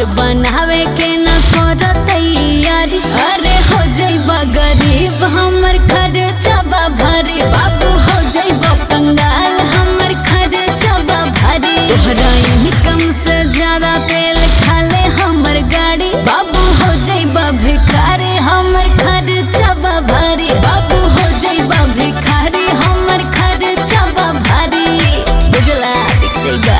घर बनावे के न कर तैयारी अरे हो जइबा गरीब हमर खर्चबा भारी बाबू हो जइबा कंगाल हमर खर्चबा भारी तोहरा इनकम से ज्यादा तेल खाले हमर गाड़ी बाबू हो जइबा भिखारी हमर खर्चबा भारी बाबू हो जइबा भिखारी हमर खर्चबा भारी बुझला दिख जइबा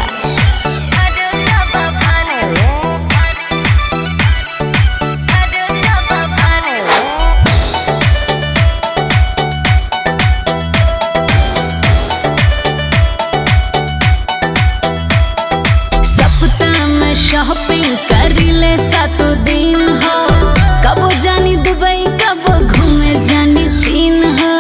सप्ताह में शॉपिंग करिले सातो दिन हो कबो जानी दुबई कबो घूमे जानी चीन हो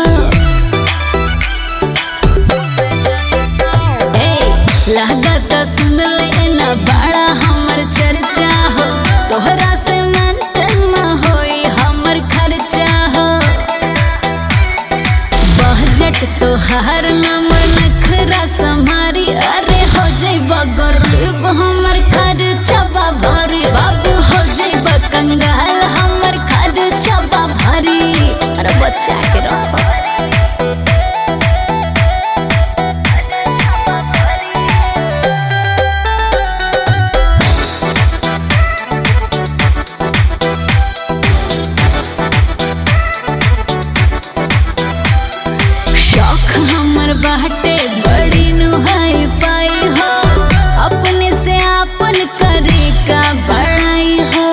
ए लागत सुन ले ना बड़ा हमर चर्चा हो तोहरा से मेंटेन में होई हमर खर्चा हो बजट तोहार नंबर नखरा समारी अरे हो जइबा गरीब हमर खर्चबा भारी बाबू हो जइबा कंगाल हमर खर्चबा भारी अरे बच्चा के रहो शौक हमर बाटे बड़ी नुहाई पाई हो अपने से आपन करे का बड़ाई हो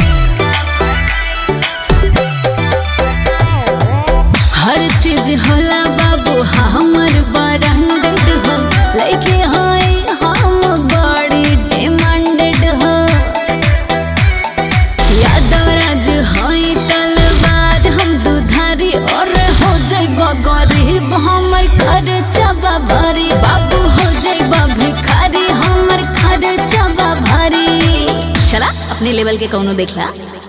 हर चीज होला बाबू हमर ब्रांडेड हो लइके होई हम बड़ी डिमांडेड हो यादव राज होई तलवार हम दुधारी और हो जइबा गरीब हमर खर्चबा भारी बाबू हो जइबा भिखारी हमर खर्चबा भारी चला अपने लेवल के कौनो देखला